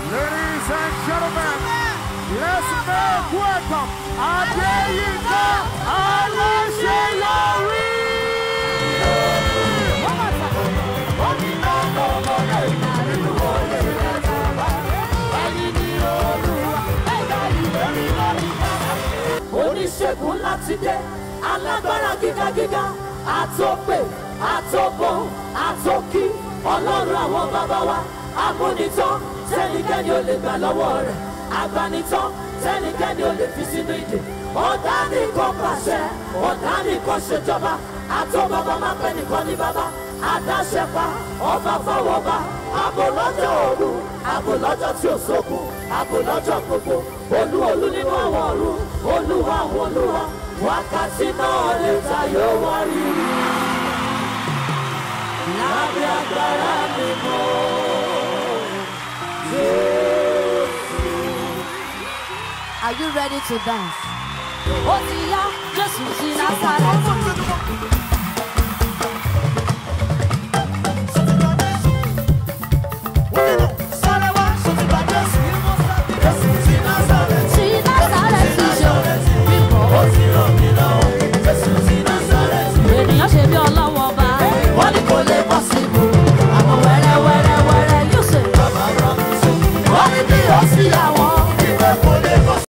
Ladies and gentlemen, let's make welcome Adeyinka Alaseyori. oníṣègùn láti dé alágbára gígagíga àtòpè àtòbò àtòkí ọlọ́run àwọn bàbá wa amúnitán tẹ́nikẹ́ni ò lè gbà lọ́wọ́ rẹ̀ agbanitán tẹ́nikẹ́ni ò lè fi sínú ìdè ọ̀dà nìkan pàṣẹ ọ̀dà nìkan ṣèjọba àtọ́ bàbá máa pẹ́ nìkan ní bàbá adáṣẹ́pá ọba fọwọ́ba àbò lọ́jọ́ òru àbò lọ́jọ́ tí ò sókun àbò lọ́jọ́ gbogbo olú olú nínú àwọn ọ̀run olúwa àwọn olúwa wákàtí náà lè ta yóò wá rí i lábẹ́ agbára mímọ́ Are you ready to dance? Ó ti yá Jésù sí Násárẹ́tì.